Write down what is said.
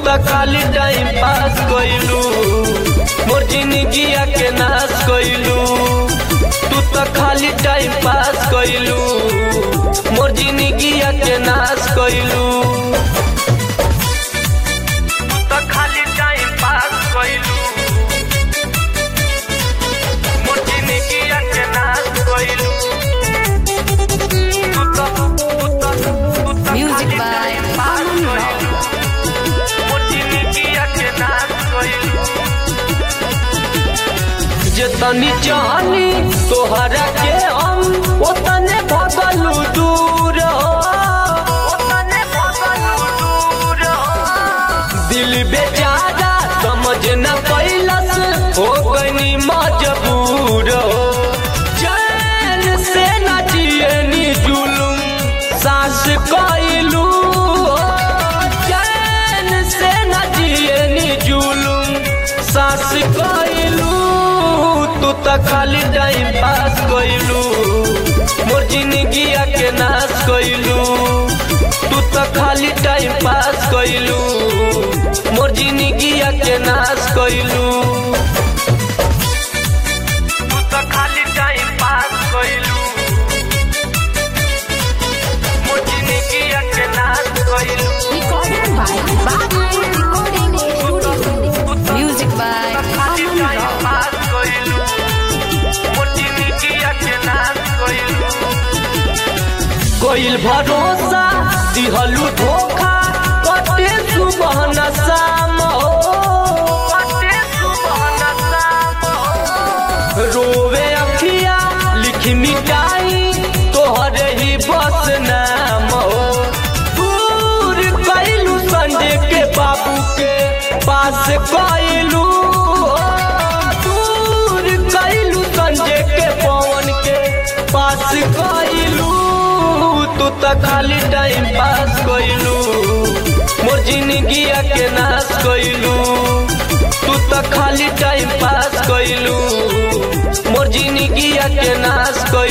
त खाली time pass कइलू मोर जिंदगिया के नाश कइलू तू त खाली टाइम पास कइलू मोर जिंदगिया के नाश कइलू त खाली टाइम पास कइलू मोर जिंदगिया के नाश कइलू तू त तू त तू त Music खाली by time pass Aman Rao. कइलू। मोर जिंदगिया के नाश कइलू। जतनी चाहनी तोहरा के हम ओतने भगलू दूर हो। ओतने भगलू दूर हो। दिल बेचारा समझ न पैलस हो गई मजबूर हो चैन से न जियनी जुलुम सांस कइलू चैन से न जियनी जुलुम सांस कइलू तू त खाली टाइम पास कइलू मोर जिंदगिया के नाश कइलू तू त खाली टाइम पास कइलू मोर जिंदगिया के नाश कइलू तू त खाली टाइम पास कइलू मोर जिंदगिया के नाश कइलू Recorded by Babu Recording Studio. Music by खाली Aman टाइम Rao. पास कइलू मोर जिंदगिया के नाश कइलू कोइल भरोसा दिहलू धोखा कटे सुबह न शाम हो कटे सुबह न शाम हो रोवे अखिया लिख मिटाई तोहरे ही बस नाम हो दूर कैलू संडे के बाबू के पास कैलू दूर कैलू संजय के पवन के पास कैलू तू त खाली टाइम पास कैलू मोर जिंदगिया के नाश कैलू तू त खाली टाइम पास कैलू मोर जिंदगिया के नाश कैलू